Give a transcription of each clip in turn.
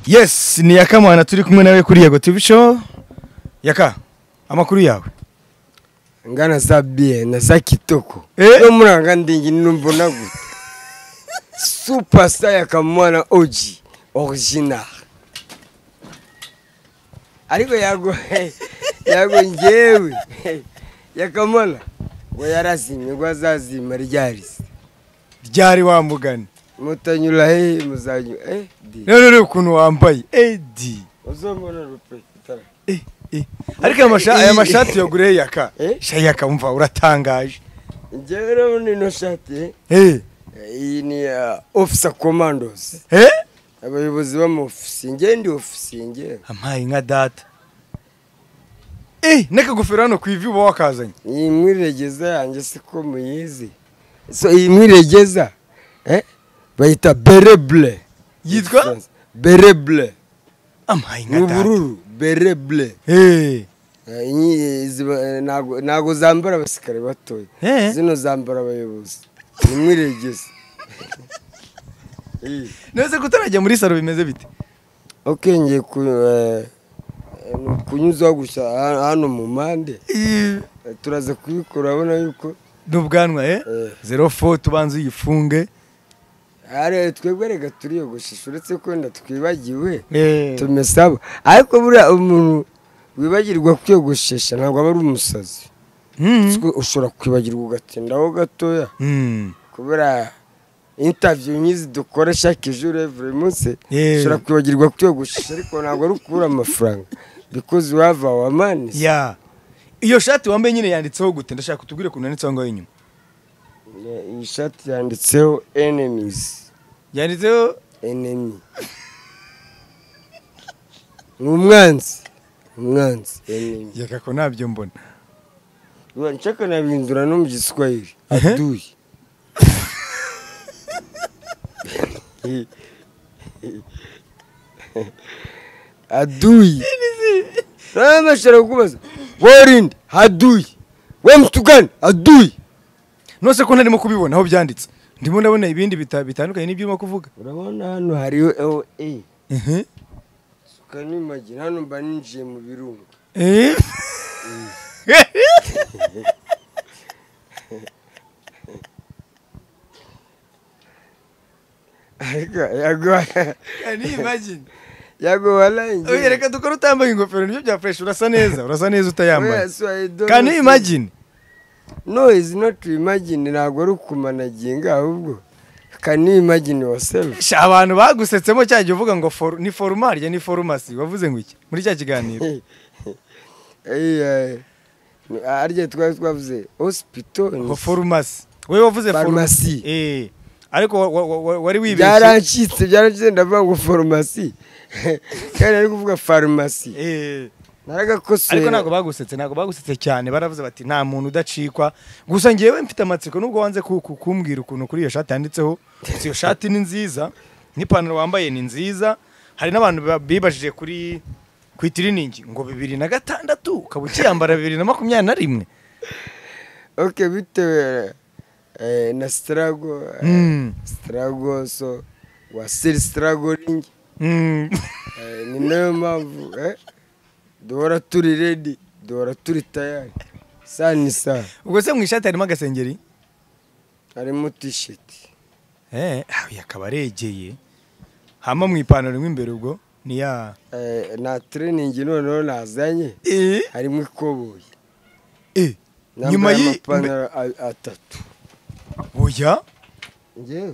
yes ni yakamana turi kumwe nawe kuri yego tv show yaka amakuru yawe ngana za biye na za kitoko Eh? no muranga ndingi numbona gute superstar ya kamwana oji original ariko yago yago ngewe ya kamwana ngo yarazimye ngo azazima ryarize ryari wamugani mutanyura he muzanyura eh di rero rero ukuntu wambaye edi uzomona rupe itara Eh, eh. ariko aya masha- aya mashati yaguriye yaka Eh? shayaka wumva uratangaje ngewe urabona ino shati eh? Eh, iyi ni uh, officer commandos eh? abayobozi b'amofisi ngewe ndi ofisi ngewe ampaye nka data Eh, n'akagofero hano ku ivi uba wakazanye iyi mwiregeza yanjye siko muyizi so iyi mwiregeza eh? bayita bereble yitwa bereble ampaye ni nka data ubururu bereble Eh, Eh, inyi- izi ba- eh, ntago- ntago zambara abasirikare batoya Eh. zino zambara abayobozi ni mwiregeza Eh. nose kutarajya muri salo bimeze bite ubwenge ku eh, ni ukunyuzaho gusa ha- hano mu mpande Eh, Eh, turaza kubikora urabona yuko n'ubwanwa eh Eh. zero fo tubanza uyifunge hari twebwe reka turiyogoshesha uretse ko wenda twibagiwe Eh, tumesaba ariko buriya umuntu wibagirwa kwiyogoshesha ntabwo aba ari umusazi mm, Siko ushobora kwibagirwa ugatindaho gatoya mm. kubera intaviyu nk'izi dukora chaque jour every munsi Eh. ushobora kwibagirwa kwiyogoshesha ariko ntabwo ari ukubura amafaranga because you have our money ya iyo shati wambaye nyine yanditseho gute ndashaka utubwire ukuntu yanditseho ngaho inyuma iyi shati yanditseho enemies yanditseho enemy ni umwanzi umwanzi enemy yagako ntabyo mbona nshaka nabihindura no mu giswahili Ehe. aduyi aduyi namashara kubaza worindi aduyi we mutugane aduyi nose ko ntarimo kubibona aho byanditse ndimo ndabona ibindi bita- bitandukanye n'ibyo urimo kuvuga urabona hano hariho LA Ehe. ukanimagina hano mba ninjiye mu birunga Eh. ariko yago- Can you imagine? yago Oya, warangiye reka dukore utambaye ingofero nibyo bya fresh urasa neza urasa neza utayambaye Can you kanimagine imagine? no izi not imagine ntabwo ari ukumanaginga ahubwo kanimagine yourself Sha, abantu bagusetsemo cya gihe uvuga ngo for- ni forumarya ni forumasi wavuze ngo iki muri cya kiganiro Eh, eh, arya twari twavuze hospital ni- ngo forumasi wowe wavuze Farumasi. forumasi Eh. ariko wa- wa- wa- wari wibeshye byarancitse byarancitse ndavuga ngo farumasi kandi ari kuvuga farumasi Eh. ariko naragakosora ntabwo bagusetse ntabwo bagusetse cyane baravuze bati nta muntu udacikwa gusa ngewe mfite amatsiko nubwo wanze ku- ku- kumbwira ukuntu kuri iyo shati yanditseho gusa iyo shati ni nziza n'ipantaro wambaye ni nziza hari n'abantu ba- bibajije kuri ku itiriningi ngo bibiri na gatandatu ukaba ukiyambara bibiri na makumyabiri na rimwe ok bitewe eh, na sitarago Mm. sitarago so wasiri sitaragoringi Mm. Eh, ni nayo mpamvu eh, duhora turi redi duhora turi tayari saa ni saa ubwo se mu ishati harimo agasengeri harimo tisheti Eh, ah, akaba aregeye hama mu ipantaro mo imbere ubwo ni ya Eh, nta tereningi noneho nazanye Eh, harimo ikoboyi eh, nyuma nambaye y'i- amapantaro a- atatu oya ngewe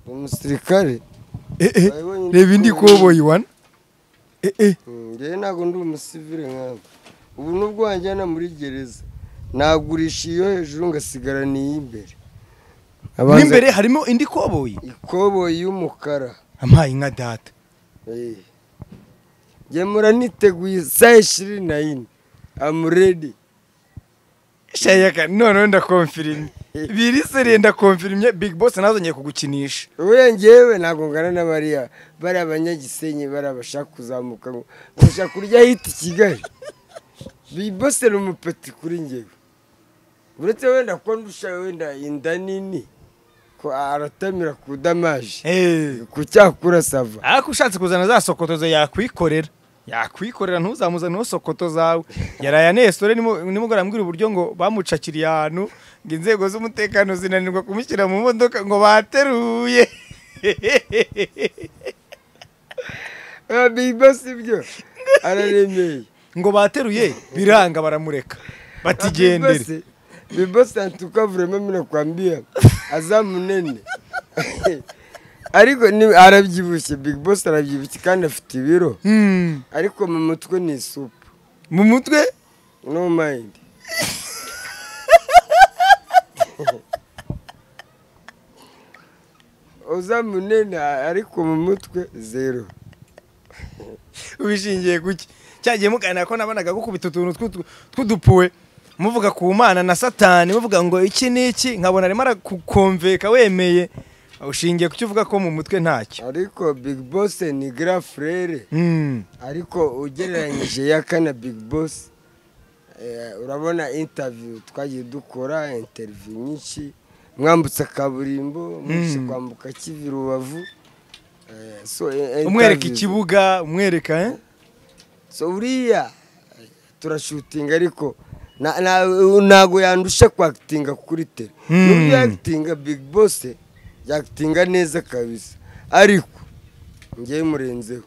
ni umusirikare Eh, eh, Urabibonye reba indi ikoboyi. koboyi wana Eh, eh. Mm, ngewe ntabwo ndi umusivire nkawe ubu nubwo wanjyana muri gereza nagurisha iyo hejuru ngasigara niy'imbere mo imbere harimo indi koboyi ikoboyi y'umukara ampaye nka data Eh. Nge muraniteguye saa ishirini na yine amuredi shayaka noneho ndakomfirimye biri seriye ndakomfirimye big boss nazongeye kugukinisha ubuye ngewe ntabwo ngana na bariya bari abanyagisenyi bari abashaka kuzamuka ngo bashaka kurya hiti kigali bibose ni umupeti kuri ngewe uretse wenda ko ndusha wenda inda nini ko ko aratamira ku damaje Eh. ku cyakura sava ariko ushatse kuzana za sokotozo yakwikorera yakwikorera ntuzamuzane uwo sokoto zawe yaraye anesore nimugora ambwira uburyo ngo bamucakiriye ahantu ngo inzego z'umutekano zinanirwa kumushyira mu modoka ngo bateruye Ah, biba si byo araremeye ngo bateruye biranga baramureka Ah, batigendere Bibose- bibose antuka vrema minakwambia aza munene ariko ni- arabyibushye big boss arabyibushye kandi afite ibiro Hmm, ariko mu mutwe ni isupu mu mutwe no mind uza munene ariko mu mutwe zero ubishingiye kuki cyagiye muganira ko nabonaga gukubita utuntu tw'utu- tw'udupuwe muvuga ku mana na satani muvuga ngo iki ni iki nkabona arimo arakukomveka wemeye ushingiye ku cyo uvuga ko mu mutwe ntacyo ariko big boss ni grand frere Mm. ariko ugereranyije ya kane big boss eh, urabona interview twagiye dukora interview nyinshi mwambutse kaburimbo mwinshi kwambuka kivi rubavu Eh, so, eh, umwereka interviews. ikibuga umwereka eh? so uriya eh, turashutinga ariko na- na- ntago yandusha kwakitinga kuri tere Mm. n'uburyo yakitinga big boss yakitinga neza kabisa ariko ngewe murenzeho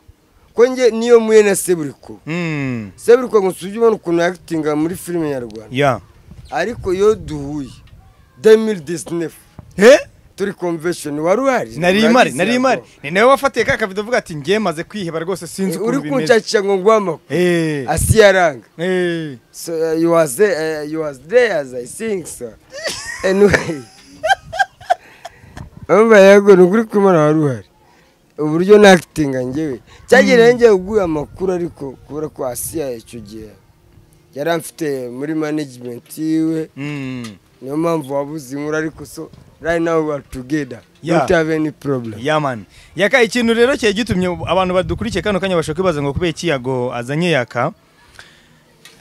ko nge niyo muye na seburikuba Mm. seburikwa ngo usujye ubona ukuntu yakitinga muri filime nyarwanda Yeah. ariko iyo duhuye demil disinefu Eh? turi konvesheni wari uhari nari imari Urabizi nari ntabwo? imari ni nawe wafatiye ka kabido uvuga ati ngiye maze kwiheba rwose sinzi Eh, uri ukuntu bimeze kunshakisha ngo ngwamo Eh. asiyaranga Eh. So uh, you was there, uh, you was there as I think so. Anyway. Umva yego nukuri kumara wari uhari. Uburyo nakitinga njyewe. Cyagereye njye uguye amakuru ariko kubera ko Asiya icyo gihe yari amfite muri management yiwe Mm. niyo mpamvu wabuze inkuru ariko so right now we are together. Yeah. Don't have any problem. ya mani yaka ikintu rero kigiye gitumye abantu badukurikiye kano kanya bashobora kwibaza ngo kubera iki yago azanye yaka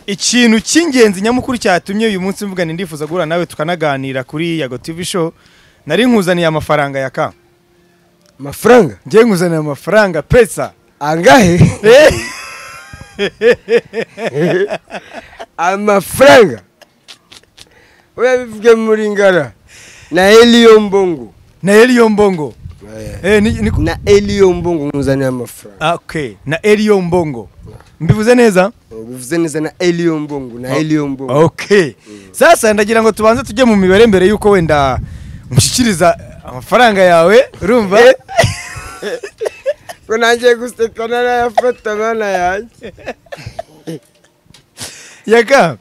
ikintu cy'ingenzi nyamukuru cyatumye uyu munsi mvuga ni ndifuza guhura nawe tukanaganira kuri yago tv show nari nkuzaniye amafaranga yaka Amafaranga ngiye nkuzaniye amafaranga pesa angahe? amafaranga oya bivuge muri ngara na eliyo mbongo na eliyo mbongo Eh, ni, ni, na eliyo mbongo muzaniye amafaranga Ah, okay na eliyo mbongo mbivuze neza bivuze neza na eliyo mbongo na eliyo mbongo okay sasa ndagira ngo tubanze tujye mu mibare mbere y'uko wenda mushyikiriza amafaranga yawe urumva ko nangiye guseka narayafata abana yanjye yaga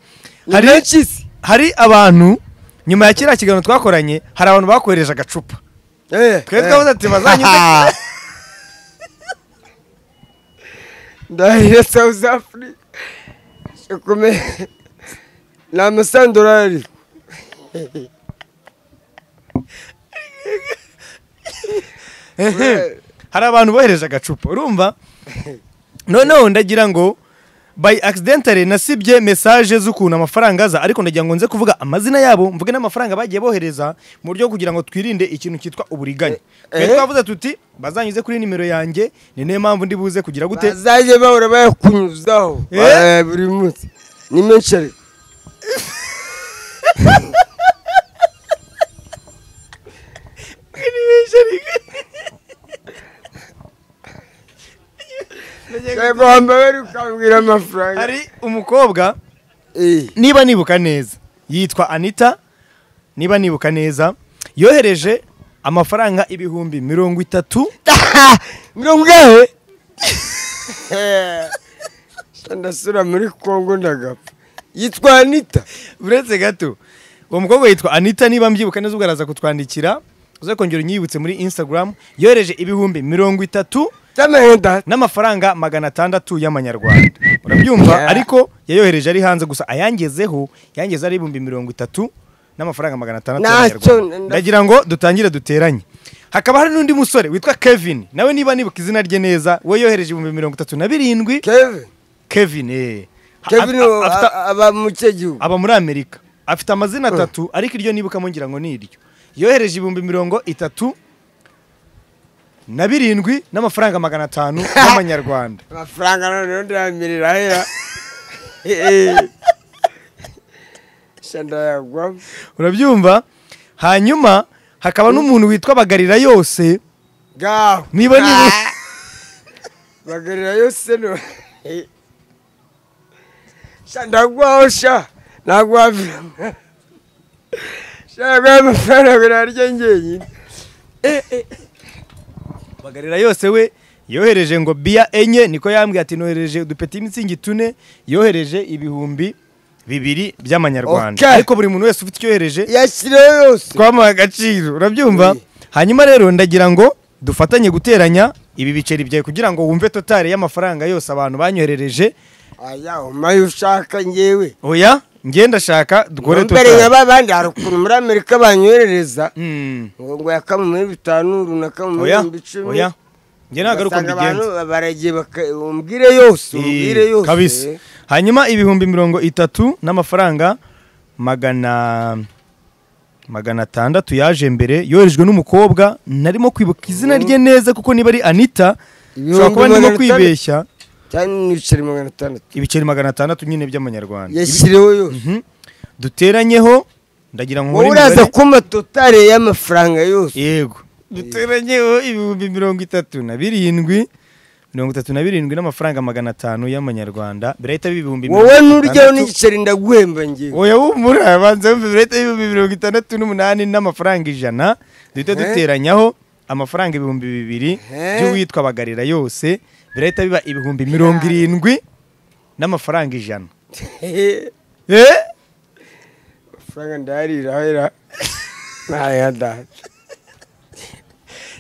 hari menshi se hari abantu nyuma ya kiriya kiganiro twakoranye hari abantu bakohereje agacupa Eh, twe eh. twavuze ati bazanyuze ndahire south africa shekume ni amasandorari Ehe. hari abantu bohereje agacupa urumva noneho ndagira ngo by accidentally nasibye message z'ukuntu amafaranga aza ariko ndagira ngo nze kuvuga amazina yabo mvuge n'amafaranga bagiye bohereza mu buryo bwo kugira ngo twirinde ikintu cyitwa uburiganya twe Eh. twavuze tuti bazanyuze kuri nimero yanjye ni niyo mpamvu ndi buze kugira gute bazajya bahora bayakunyuzaho Eh? Eh, buri munsi ni menshi ariko yego wambaye bari ukambwira amafaranga hari umukobwa Eh, niba nibuka neza yitwa anita niba nibuka neza yohereje amafaranga ibihumbi mirongo itatu mirongo ingahe ndasura muri kongo ndagapfa yitwa anita uretse gato uwo mukobwa yitwa anita niba mbyibuka neza ubwo araza kutwandikira uze kongera unyibutse muri instagram yohereje ibihumbi mirongo itatu tamahenda n'amafaranga magana atandatu y'amanyarwanda urabyumva Yeah. ariko yayohereje ari hanze gusa ayangezeho yangeze ari ibihumbi mirongo itatu n'amafaranga magana atandatu Ntacyo, y'amanyarwanda nda- ndagira ngo dutangire duteranye hakaba hari n'undi musore witwa kevin nawe niba nibuka izina rye neza we yohereje ibihumbi mirongo itatu na birindwi kevin kevin eh. Ha- kevin afite- afite- aba mu cye gihugu aba muri amerika afite amazina atatu ariko iryo nibuka ngira ngo ni iryo yohereje ibihumbi mirongo itatu na birindwi n'amafaranga magana atanu y'amanyarwanda amafaranga noneho ndayamirira hera shandayagwamo urabyumva hanyuma hakaba n'umuntu witwa bagarira yose ngaho niba niba bagarira yose no shandagwaho sha nagwavira shandagwaho amafaranga birarya ngenyine bagarira yose we yohereje ngo biya enye niko yambwiye ati nohereje udupeti mitsingi tune yohereje ibihumbi bibiri by'amanyarwanda Okay. ariko buri muntu wese ufite icyo yohereje yashyiriyeho yose twamuha agaciro urabyumva Oui. hanyuma rero ndagira ngo dufatanye guteranya ibi biceri byawe kugira ngo wumve totari y'amafaranga yose abantu banyoherereje aya umaye ushaka ngewe oya ngenda ndashaka dukore mbere nka totari ba bandi hari ukuntu muri amerika banyoherereza Mm. ngo ngo yakamwe muri bitanu runaka mu oya bihumbi icumi oya njye ntabwo ari uko ugasanga abantu mbigenza baragiye baka- umbwire yose umbwire Eh, yose kabisa hanyuma ibihumbi mirongo itatu n'amafaranga magana magana atandatu yaje mbere yoherejwe n'umukobwa narimo kwibuka izina rye neza kuko niba ari anita ushobora Ibihumbi kuba ndimo magana atandatu. kwibeshya cyane n'ibiceri magana atandatu ibiceri magana atandatu nyine by'amanyarwanda yashyiriweho yose Mhm. duteranyeho ndagira ngo wowe nkore uraza imibare. kumpa totale y'amafaranga yose yego duteranyeho ibihumbi mirongo itatu na birindwi mirongo itatu na birindwi n'amafaranga magana atanu y'amanyarwanda birahita biba ibihumbi wowe mirongo itandatu. nturyaho n'igiceri ndaguhemba ngewe oya wumura abanza wumva birahita biba ibihumbi mirongo itandatu n'umunani n'amafaranga ijana duhita Eh. duteranyaho amafaranga ibihumbi bibiri Eh. by'uwitwa bagarira yose birahita biba ibihumbi mirongo irindwi n'amafaranga ijana Eh? amafaranga ndayarirahera ntayadaha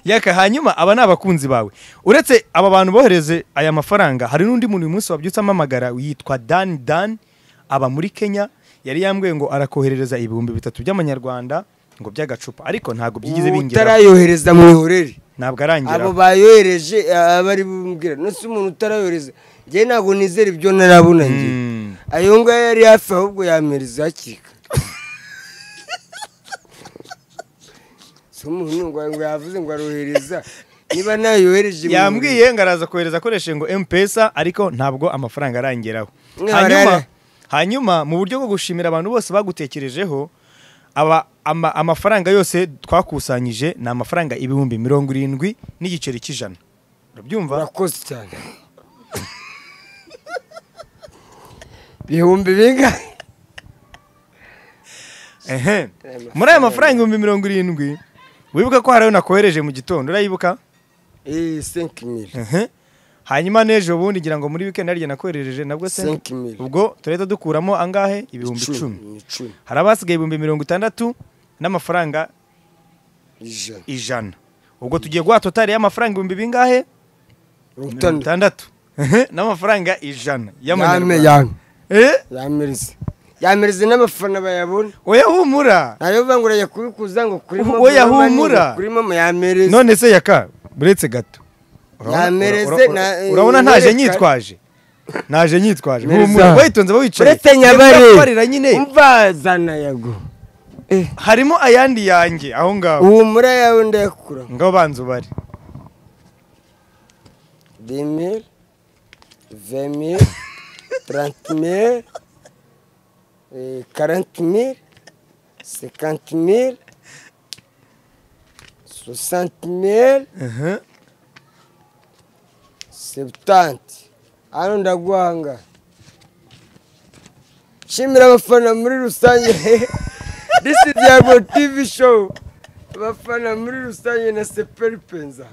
yaka hanyuma aba ni abakunzi bawe uretse aba bantu bohereze aya mafaranga hari n'undi muntu uyu munsi wabyutse amamagara yitwa dan dan aba muri kenya yari yambwiye ngo arakoherereza ibihumbi bitatu by'amanyarwanda ngo by'agacupa ariko ntabwo byigize bingera utarayohereza mwihorere ntabwo arangira abo bayohereje aba ari bumbwira nose umuntu utarayohereza njyewe ntabwo nizera ibyo narabona njye Mm. ayo ngayo yari hafi ahubwo yamereza hakiri kare si umuntu ngo ngo yavuze ngo arohereza niba ntayohereje yambwiye ngo araza kohereza akoresheje ngo mpesa ariko ntabwo amafaranga arangeraho Mwe hanyuma barara. hanyuma mu buryo bwo gushimira abantu bose bagutekerejeho aba ama, amafaranga yose twakusanyije ni amafaranga ibihumbi mirongo irindwi n'igiceri cy'ijana urabyumva urakoze cyane bihumbi bingahe ehe muri aya mafaranga ibihumbi mirongo irindwi wibuka ko hari ayo nakohereje mu gitondo urayibuka eee senki miri Ehe. hanyuma n'ejo bundi ngira ngo muri weekend harya nakoherereje nabwo se senki miri ubwo turahita dukuramo angahe ibihumbi icumi icumi hari abasigaye ibihumbi mirongo itandatu n'amafaranga ijana ijana ubwo tugiye guha totari y'amafaranga ibihumbi bingahe mirongo mirongo itandatu itandatu n'amafaranga ijana y'amanyarwanda yame Eh? yamereze yamereze n'abafana bayabona oya humura ntayo bivuga ngo urajya kubikuza ngo kuri Ubu momo oya urabona ni humura. ngo kuri momo yamereze none se yaka buretse gato Urabona- Yamereze ura- ura- na- eh, urabona ntaje yereka- nyitwaje naje nyitwaje Mereza. humura bayitonze bawicaye uretse nyabare Ndakubarira nyine umvazana yago harimo ayandi yanjye aho ngaho humura yawe ndayakura ngaho banza ubare demire vemire tarantimire karantimire sekantimire sosantimire Ehe. sebutanti hano ndaguhanga nshimira abafana muri rusange this is yago tv show abafana muri rusange na seperipenza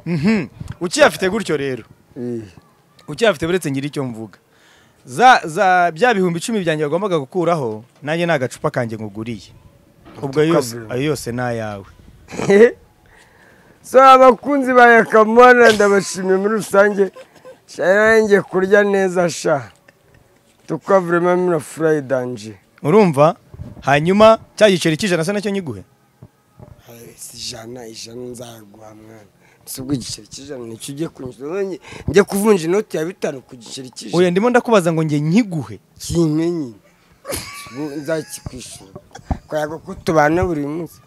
Mhm. ukiyafite gutyo rero ukiyafite buretse ngira icyo mvuga za za bya bihumbi icumi byanjye wagombaga gukuraho nanjye ni agacupa kanjye nguguriye ubwo ayo yose- Tukabura. ayo yose ni ayawe so abakunzi ba yakamana ndabashimiye muri rusange sharange kurya neza sha tukavurema mina furayidanje urumva hanyuma cya giceri cy'ijana se nacyo nyiguhe ijana ijana nzaguha mwana si ubwo igiceri cy'ijana nicyo ugiye kunyuzwa njye kuvunja inoti ya bitanu ku giceri oya cy'ijana ndimo ndakubaza ngo njye nkiguhe kimenye nzakikwishyura kwaga ko tubana buri munsi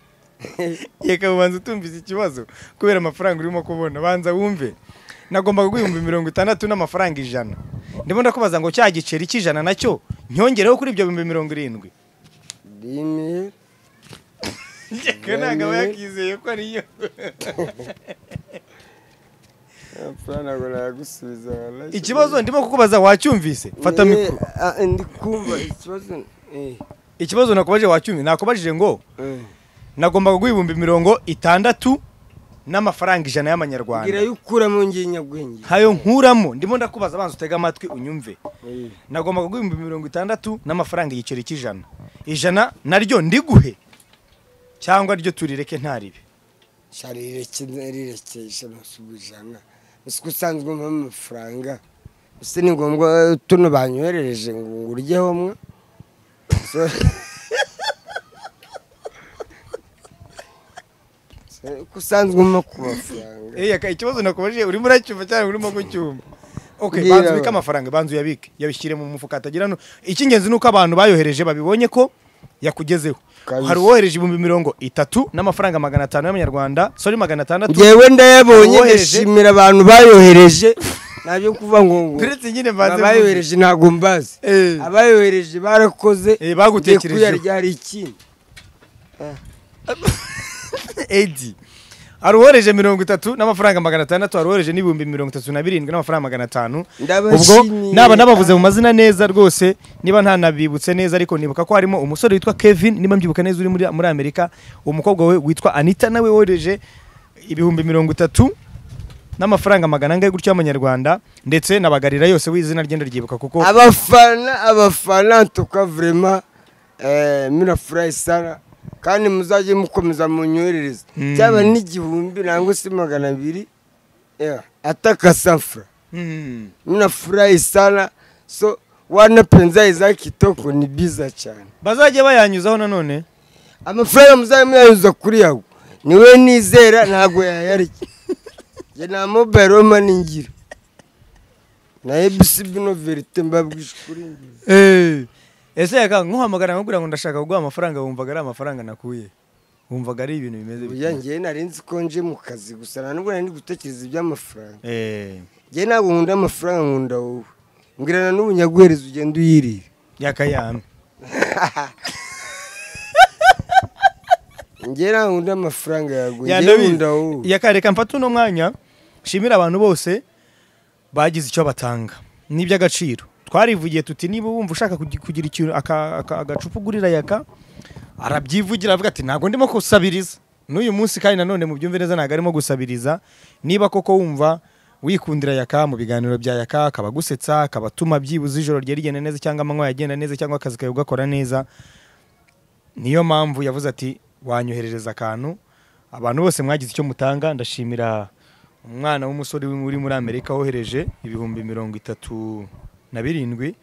yeka ubanza utumvise ikibazo kubera amafaranga urimo kubona banza wumve nagombaga guhumbi mirongo itandatu n'amafaranga ijana ndimo ndakubaza ngo cya giceri cy'ijana nacyo nyongereho kuri ibyo bihumbi mirongo irindwi rimwe yeka ntabwo aba yakizeye ko ariyo amafaranga ngo nayagusubiza warashye. ikibazo ndimo kukubaza wacyumvise fata Eh, mikoro ah, ndi kumva ikibazo eh, ikibazo nakubaje wacyumvise nakubajije ngo eh. nagombaga guha ibihumbi mirongo itandatu n'amafaranga ijana mbwira y'amanyarwanda yo ukuramo ngiye nyabwenge hayo nkuramo ndimo ndakubaza abanza utege amatwi unyumve Eh, nagombaga guha ibihumbi mirongo itandatu n'amafaranga igiceri cy'ijana ijana naryo ndiguhe cyangwa ryo turireke ntaribe sha rireke rirekesha amasuku ijana ese ko usanzwe umpa amafaranga ese ni ngombwa eh, tuno banyoherereje ngo nguryeho mwe So- So, ko usanzwe umpa ku mafaranga aka ikibazo nakubajije urimo uracyumva cyangwa urimo gucyumva okay Mbwira banza ubike abantu. amafaranga banza uyabike yabishyire mu mufuka atagira no icy'ingenzi ni uko abantu bayohereje babibonye ko yakugezeho Kabisa. hari uwohereje ibihumbi mirongo itatu n'amafaranga magana atanu y'amanyarwanda sorry magana atandatu ngewe ndayabonye Uwohereje- ndashimira abantu bayohereje ntabyo kuva ngo ngo uretse nyine mbanze mvuge. abayohereje ntabwo mbazi Eh. abayohereje barakoze Eh, bagutekerejeho. ngiye kuyarya hari ikindi edi hari uwohereje mirongo itatu n'amafaranga magana atandatu hari uwohereje n'ibihumbi mirongo itatu na birindwi n'amafaranga magana atanu ubwo Ndabashimiye. naba nabavuze mu mazina neza rwose niba ntanabibutse neza ariko nibuka ko harimo umusore witwa kevin niba mbyibuka neza uri muri, muri amerika umukobwa we witwa anita nawe wohereje ibihumbi mirongo itatu n'amafaranga magana angahe gutyo y'amanyarwanda ndetse na bagarira yose w'izina ryenda ryibuka kuko abafana abafana tuka vrema mirafurayi sara kandi muzajye mukomeza munyoherereza Mm. cyaba n'igihumbi nangwa se magana abiri yeah, ataka safura Mm. mirafurayi sara so wana penza izaki toko ni biza cyane bazajya bayanyuzaho nanone amafaranga muzajya muyanyuza kuri yago niwe nizera ntabwo yayarya njye nta mobayiro mani ngira na ebisi bino verite mbabwije ukuri ngira Eh, ese yaka nkuhamagara nkubwira ngo ndashaka kuguha amafaranga wumvaga ari amafaranga nakuye wumvaga ari ibintu bimeze Oya bityo njyewe nari nzi ko nje mu kazi gusa nta nubwo nari ndi gutekereza iby'amafaranga Eh, njyewe ntabwo nkunda amafaranga nkunda wowe mbwirana n'ubu nyaguhereza ugenda uyirira yakayame njyewe ntabwo nkunda amafaranga yawe njyewe Yandabizi. nkunda wowe yakareka mfata uno mwanya nshimira abantu bose bagize icyo batanga n'iby'agaciro twarivugiye tuti niba wumva ushaka kugi- kugira ikintu aka- aka- agacupa ugurira yaka arabyivugira avuga ati ntabwo ndimo gusabiriza n'uyu munsi kandi nanone mu byumve neza ntabwo arimo gusabiriza niba koko wumva wikundira yaka mu biganiro bya yaka akaba agusetsa akaba atuma byibuze ijoro rye rigenda neza cyangwa amanywa yagenda neza cyangwa akazi kawe ugakora neza niyo mpamvu yavuze ati wanyoherereza akantu abantu bose mwagize icyo mutanga ndashimira umwana w'umusore uri muri amerika wohereje ibihumbi mirongo itatu na birindwi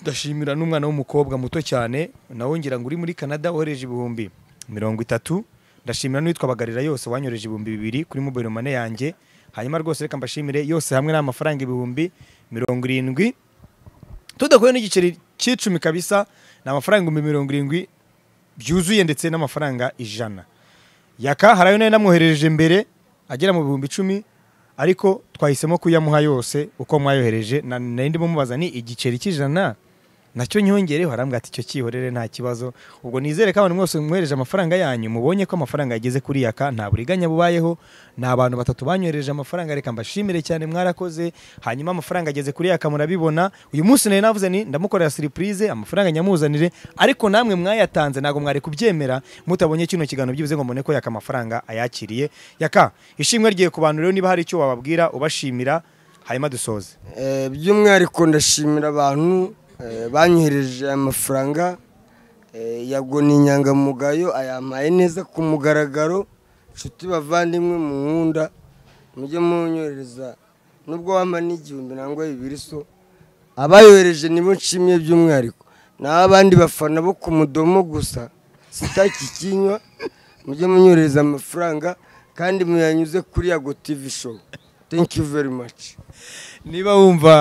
ndashimira n'umwana w'umukobwa muto cyane nawe ngira ngo uri muri canada wohereje ibihumbi mirongo itatu ndashimira n'uwitwa bagarira yose wanyohereje ibihumbi bibiri kuri mobile mane yanjye hanyuma rwose reka mbashimire yose hamwe n'amafaranga ibihumbi mirongo irindwi tudakuye n'igiceri cy'icumi kabisa ni amafaranga ibihumbi mirongo irindwi byuzuye ndetse n'amafaranga ijana yaka hari ayo nari namwoherereje mbere agera mu bihumbi icumi ariko twahisemo kuyamuha yose uko mwayohereje na- nari ndimo mubaza ni igiceri cy'ijana nacyo nyongereho arambwira ati icyo kihorere nta kibazo ubwo nizere ko abantu mwese mwohereje amafaranga yanyu mubonye ko amafaranga yageze kuri yaka nta buriganya bubayeho ni abantu batatu banyohereje amafaranga reka mbashimire cyane mwarakoze hanyuma amafaranga ageze kuri yaka murabibona uyu munsi nari navuze ni ndamukorera siripurize amafaranga nyamuzanire ariko namwe mwayatanze ntabwo mwari kubyemera mutabonye kino kiganiro byibuze ngo mbone ko yaka amafaranga ayakiriye yaka ishimwe rye ku bantu rero niba hari icyo wababwira ubashimira hanyuma dusoze Eh, by'umwihariko ndashimira abantu eh, banyohereje amafaranga eh, yago ni inyangamugayo ayampaye neza ku mugaragaro nshuti bavandimwe mu nkunda mujye munyohereza nubwo wampa n'igihumbi nangwa bibiri so abayohereje nibo nshimiye by'umwihariko naho abandi bafana bo ku mudomo gusa sitaki kinywa mujye munyohereza amafaranga kandi muyanyuze kuri yago tv show thank you very much niba wumva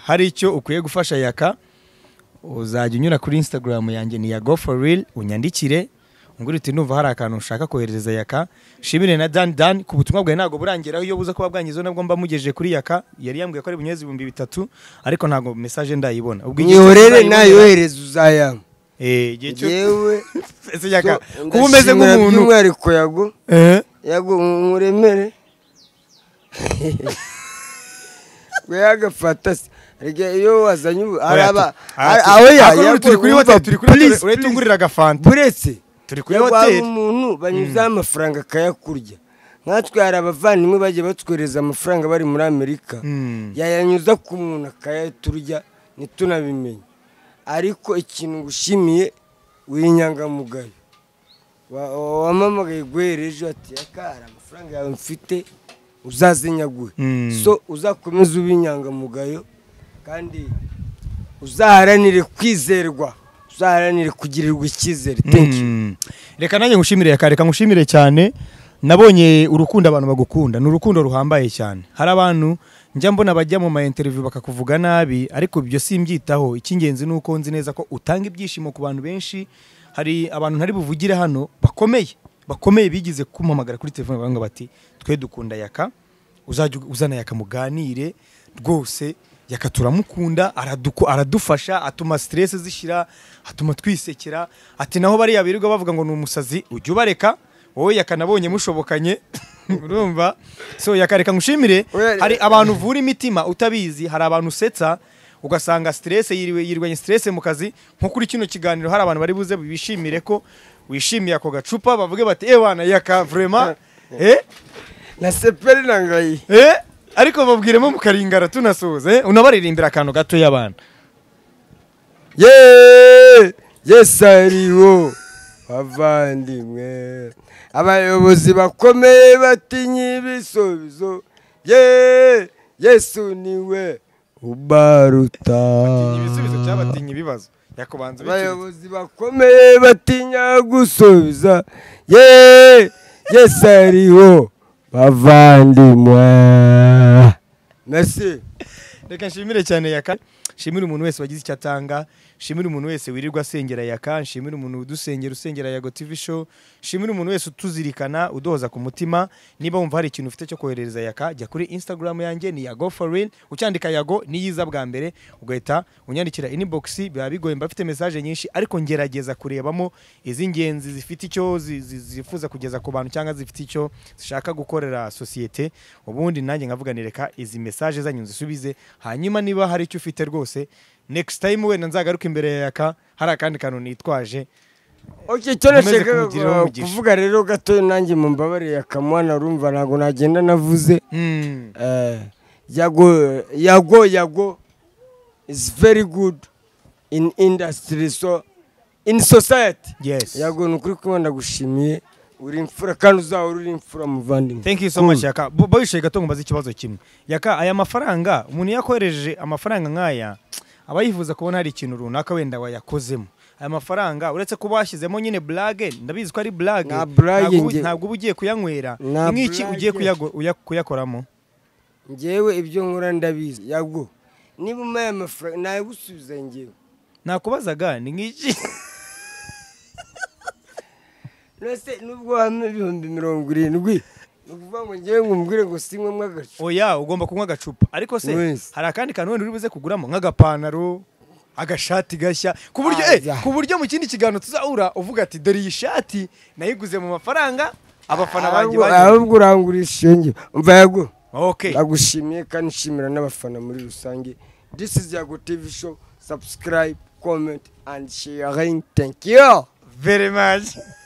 hari icyo ukwiye gufasha yaka uzajya unyura kuri instagram yanjye ni ya go for real unyandikire ungure uti ndumva hari akantu ushaka koherereza yaka shimire na dan dan ku butumwa bwawe ntabwo burangiraho iyo buza kuba bwangizeho nabwo mba mugejeje kuri yaka yari yambwiye ko ari bunyezi ibihumbi bitatu ariko ntabwo message ndayibona ubwo igihe cyose nihorere uzayibonera- nayohereza uzayampa Eh, igihe cyose- yewe Ese yaka kuba umeze nk'umuntu by'umwihariko yago Eh, yago nkuremere we yagafata se rege iyo wazanye ubu oya, araba tu- aha, tu- aho aha, kuri ubu turi kuri hoteli turi kuri hoteli uretse ungurira agafanta buretse turi kuri kuri hoteli hoteli umuntu banyuzaho amafaranga akayakurya nkatwe hari abavandimwe bagiye batwohereza amafaranga bari muri amerika Mm. yayanyuza ku muntu akayaturya ntitunabimenye ariko ikintu ngushimiye w'inyangamugayo Wa- wa- wampamagaye guhera ejo ati yaka hari amafaranga yawe mfite uzazinyaguhe Mm. so uzakomeze ube inyangamugayo kandi uzaharanire kwizerwa uzaharanire kugirirwa icyizere thank you Mm. reka nanjye ngushimire reka reka ngushimire cyane nabonye urukundo abantu bagukunda ni urukundo ruhambaye cyane hari abantu njya mbona bajya mu ma interview bakakuvuga nabi ariko ibyo simbyitaho icy'ingenzi ni uko nzi neza ko utanga ibyishimo ku bantu benshi hari abantu ntari buvugire hano bakomeye bakomeye bigize kumpamagara kuri telefone baravuga bati twe dukunda yaka uzajya uzana yaka muganire rwose yaka turamukunda araduku- aradufasha atuma stress zishira atuma twisekera ati naho bariya birirwa bavuga ngo ni umusazi ujya ubareka wowe yaka nabonye mushobokanye urumva so yaka reka ngushimire Oya, hari abantu uvura imitima utabizi hari abantu usetsa ugasanga stress yiriwe yirwanye stress mu kazi nko kuri kino kiganiro hari abantu bari buze bishimire ko wishimiye ako gacupa bavuge bati ewana yaka vraiment eh na seperi na ngayi Eh, ariko babwiremo mukaringara tunasoza eh? unabaririmbira akantu gato y'abantu yeee yesi ariwo bavandimwe abayobozi bakomeye batinya ibisubizo yeee yesu niwe ubaruta ibisubizo cyabatinya ibibazo yakubanza ubikiri. abayobozi bakomeye batinya gusubiza yeee yesi ariwo bavandimwe merci reka nshimire cyane yaka nshimire umuntu wese wagize icyo atanga nshimire umuntu wese wirirwa asengera yaka nshimire umuntu udusengera usengera yago tv show nshimire umuntu wese utuzirikana uduhoza ku mutima niba wumva hari ikintu ufite cyo koherereza yaka jya kuri instagram yanjye ni yago for real ucyandika yago niyiza bwa mbere ugahita unyandikira inbox biba bigoye mba mfite message nyinshi ariko ngerageza kurebamo iz'ingenzi zifite icyo zi- zi- zifuza kugeza ku bantu cyangwa zifite icyo zishaka gukorera sosiyete ubundi nanjye nkavuganire reka izi message zanyu nzisubize hanyuma niba hari icyo ufite rwose next time wenda nzagaruka imbere ya yaka hari akandi kantu nitwaje oke cyo Nkomeze nashakaga kumugiriraho ku- umugisha. kuvuga rero gatoya nanjye mu mbabare yakamuhana urumva ntabwo nagenda navuze Hmm. Eh, yago yago yago is very good in industry so in society yes yago ni ukuri kumwe ndagushimiye uri imfura kandi uzahora uri imfura muvandimwe thank you so much yaka Bo- bawishoye gato ngo mbaze ikibazo kimwe yaka aya mafaranga umuntu yakohereje amafaranga nk'aya aba yifuza kubona hari ikintu runaka wenda wayakozemo aya mafaranga uretse kuba washyizemo nyine blage ndabizi ko ari blage Nta blague Ntabwo ubu- njye- ntabwo uba ugiye kuyanywera Nta ni nk'iki ugiye blague. kuyago- uya- kuyakoramo ngewe ibyo nkora ndabizi yago niba umpaye amafaranga nayagusubiza ngewe nakubazaga ni nk'iki nose nubwo wampa ibihumbi mirongo irindwi ni ukuvuga ngo ngewe ngumvire ngo sinywemo agacu oya ugomba kunywa agacupa ariko se Wese. hari akandi kantu wenda uri buze kuguramo nk'agapantaro agashati gashya ku buryo eh, Aza. ku buryo mu kindi kiganiro tuzahura uvuga ati dore iyi shati nayiguze mu mafaranga abafana banjye Ahubwo- banjye ahubwo urangurisha iyo ngiyo umva yago okay ndagushimiye kandi nshimira n'abafana muri rusange this is yago tv show subscribe comment and sharing thank you very much